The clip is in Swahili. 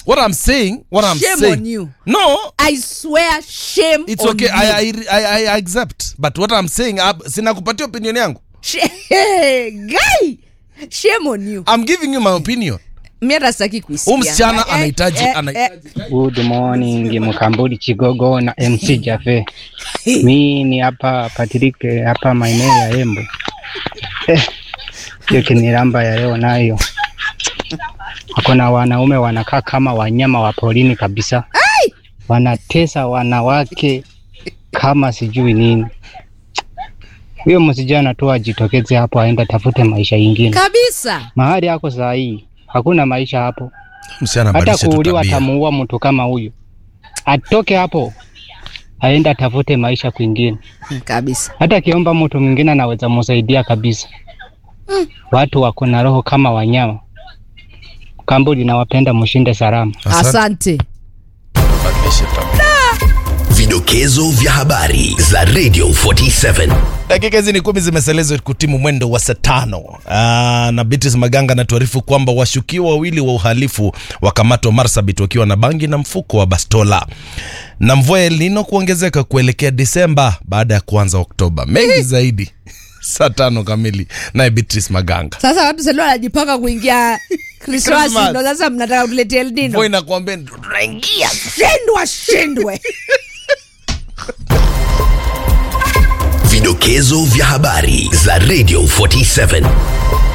what i'm saying what i'm Shame saying on you. no I swear shame it's on okay you. I, I, I, I accept but what i'm saying uh, sina kupatia opinion yangu Sh- guy shame on you i'm giving you my opinion mi hata sitaki kuisikia. huu msichana Eh, anahitaji eh, anahitaji Good morning Mkambudi Chigogo na MC Jafe. Mi ni hapa Patrick hapa maeneo ya Embu. Eh, hiyo kiniramba ya leo nayo. Hakuna wanaume wanakaa kama wanyama wa porini kabisa. Wanatesa wanawake kama sijui nini. Huyo msijana tu ajitokeze hapo aenda tafute maisha yingine. kabisa Mahali yako saa hii hakuna maisha hapo msichana hata badilisha tu kuuliwa tabia. atamuua mtu kama huyu, atoke hapo aende atafute maisha kwingine. kabisa Hata akiomba mtu mwingine anaweza musaidia kabisa. Watu wako na roho kama wanyama. Kambodi nawapenda, mshinde salama. Asante. asante Badilisha tabia. Vidokezo vya habari za Radio 47. dakika hizi ni kumi zimeselezwa kutimu mwendo wa saa tano Aa, na Beatrice Maganga anatuarifu kwamba washukiwa wawili wa uhalifu wakamatwa Marsabit wakiwa na bangi na mfuko wa bastola, na mvua ya El Nino kuongezeka kuelekea Disemba baada ya kuanza Oktoba. Mengi zaidi saa tano kamili, naye Beatrice Maganga. sasa watu sasa wanajipanga kuingia krismasi Christmas. ndo sasa mnataka kuletea Mvua eldino inakuambia tunaingia shindwa shindwe Vidokezo vya habari za Radio 47.